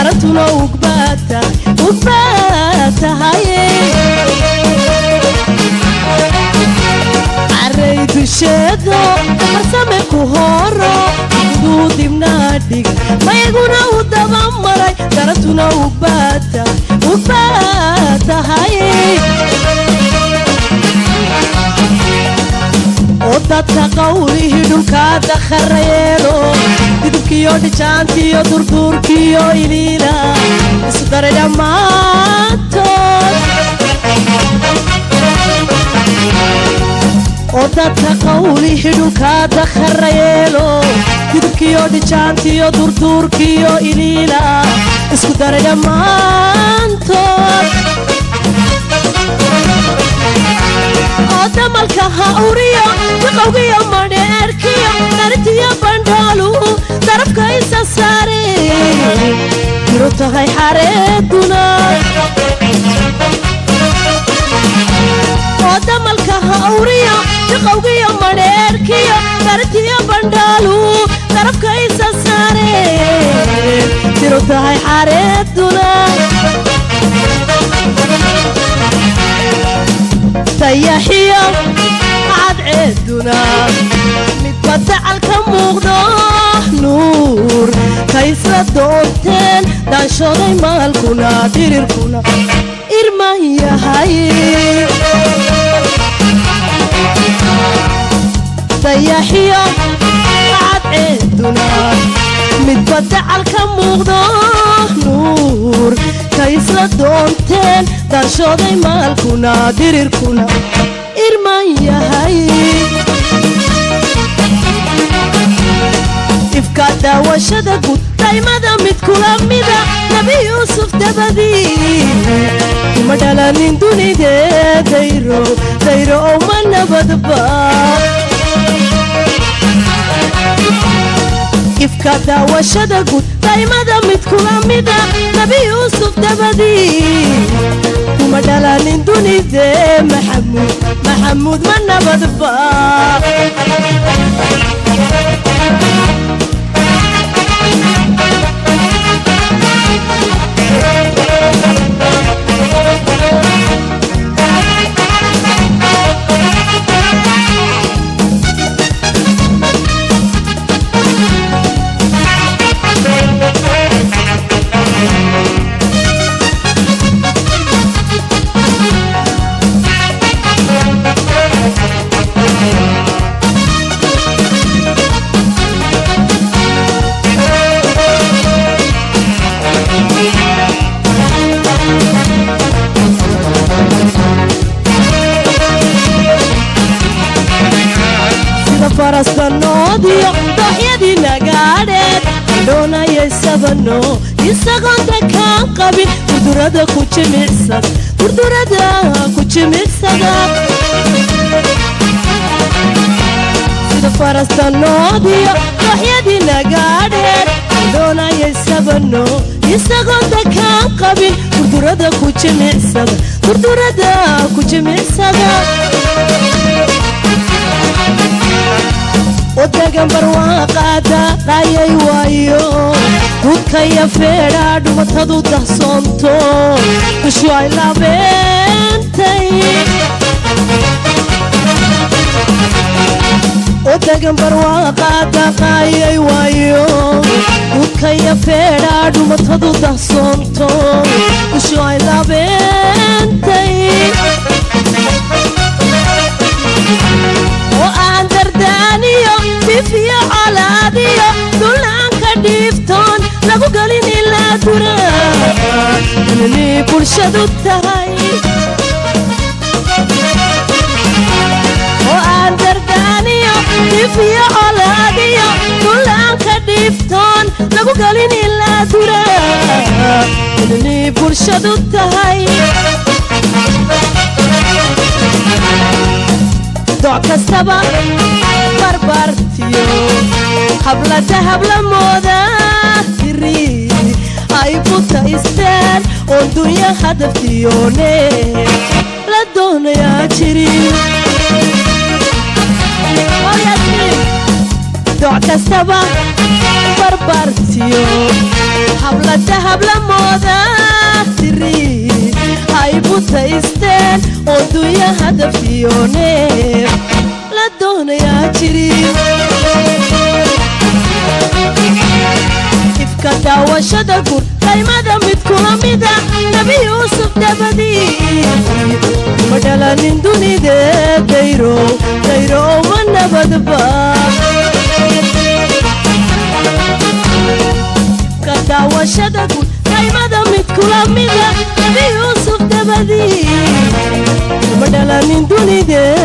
darantuna ugbaata ugbaatahaye caray dusheedo farsame ku horo iduu dibnaadhig mayguna u dabamaray darantuna ugbaata ugbaatahaye oo dadka qawlihii dhulkaa dakharayeelo didubkiyo dhijaantiyo durduurkiyo iliila isu daray dhammaantood oo dadka qawlihii dhulkaa dakharayeelo didubkiyo dhijaantiyo durduurkiyo iliila isku daray dhammaantood oo damalka ha uriyo waqowgiyo madheerkiyo dharintiyo bandhoolu darafka isa saare diru tahay xareeduna oo damalka ha uriyo waqowgiyo madheerkiyo dharintiyo bandhoolu darafka isa saare diru tahay xareeduna dayaxiyo cadceeduna midba dacal ka muuqdo nuur kaysla doonteen dhaanshooday maalkuna dhirirkuna irman yahay dayaxiyo cadceeduna midba dacal ka muuqdo nuur kaysla doonteen dhaanshooday maalkuna dhirirkuna irman yahay ifka daawashada guud daymada mid kula mida nabi yuusuf dabadii kuma dhalanin dunidee dayro dayro owma nabadba ifka daawashada guud daymada mid kula mida nabi yuusuf dabadii kuma dhalanin dunidee maxamuud maxamuud ma nabadba sida farastanoodiyo dooxyadii nagaadheed dhoonayay sabano isagoon dakaan qabin durdurada ku jimicsada durdurada ku jimicsada sida farastanoodiyo dooxyadii nagaadheed dhoonayay sabano isagoon dakaan qabin durdurada ku jimicsada durdurada ku jimicsada odagan barwaaqaada qaayay waayo dudkaya feedha dhumatadu dahsoonto dushu ay labeentay odagan barwaaqaada qaayay waayo dudkaya feedha dhumatadu dahsoonto dushu ay labeentay oo aan dardaaniyo bifiyo colaadiyo dullaanka dhiiftoon lagu gelin ilaa dura inay bulshadu tahay oo aan dardaaniyo bifiyo colaadiyo dullaanka dhiiftoon lagu gelin ilaa dura inay bulshadu tahay doc kastaba barbartiyo hablada hablamooda hiri ay butaysteen oon dunya hadaftiyoone la doonayaa jirin doc kastaba barbartiyo hablada hablamooda tiri hay butaysteen oo dunya hadaftiyoneeb la doonayaa jiri ifka daawashada guud qaymada mid kula mida nabi yuusuf dabadii ma dhalanin dunide dayrow dayrow ma nabadba ifka daawashada guud qaymada mid kula mida nabi yuusuf dabadii ma dhalanin dunide